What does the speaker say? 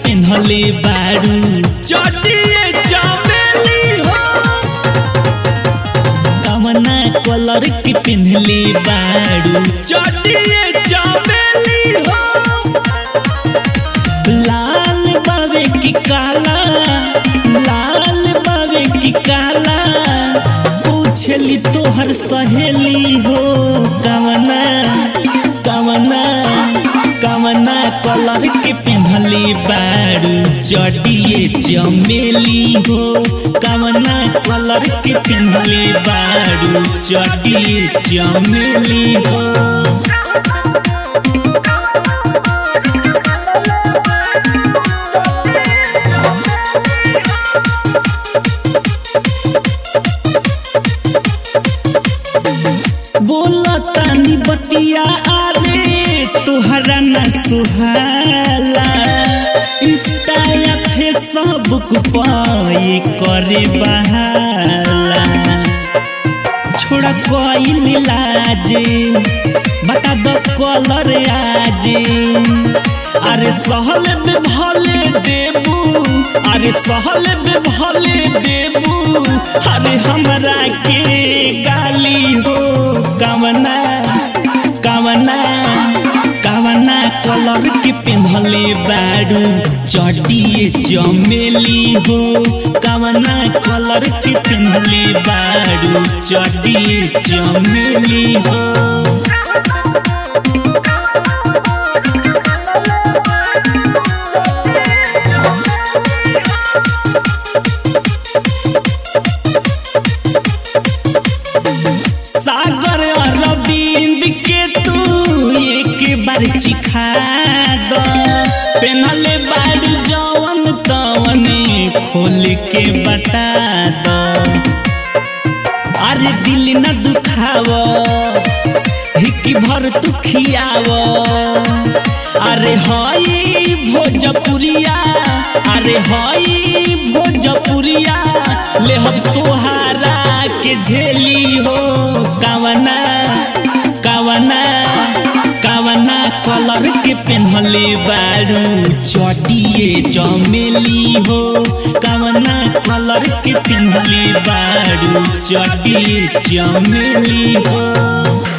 पेन्हले बारू चटिए चमेली हो कवना कलर के पेन्हले बारू चटिए चमेली हो लाल बावे की काला लाल बावे की काला पूछली तोहर सहेली हो कवना कवना कवना कलर के पेन्हले बारू चडिए चमेली हो कवना कलर के पेन्हले बारू चडिए चमेली हो बोला तानी बतिया आरे तुहरा न सुहाला इंस्टा या फेसबुक पाए करे बहाला छोड़ा कोई लाज बता दो कलर आज अरे सहल में भले देबू अरे सहल में भले देबू अरे हमरा के गाली हो कवना कवना कवना कलर के पेन्हले बारू चटिए चमेली हो कवना कलर के पेन्हले बारू चटिए चमेली हो सागर अरविंद के तू एक बार चिखा दो पेनहले बारू जवन तवने खोल के बता दो अरे दिल न दुखाव हिकी भर तू खियाव अरे हई भोजपुरिया अरे हई भोजपुरिया ले हम तोहारा के झेली हो कवना कवना कवना कलर के पेन्हले बारू चटिए चमेली हो कवना कलर के पेन्हले बारू चटिए चमेली हो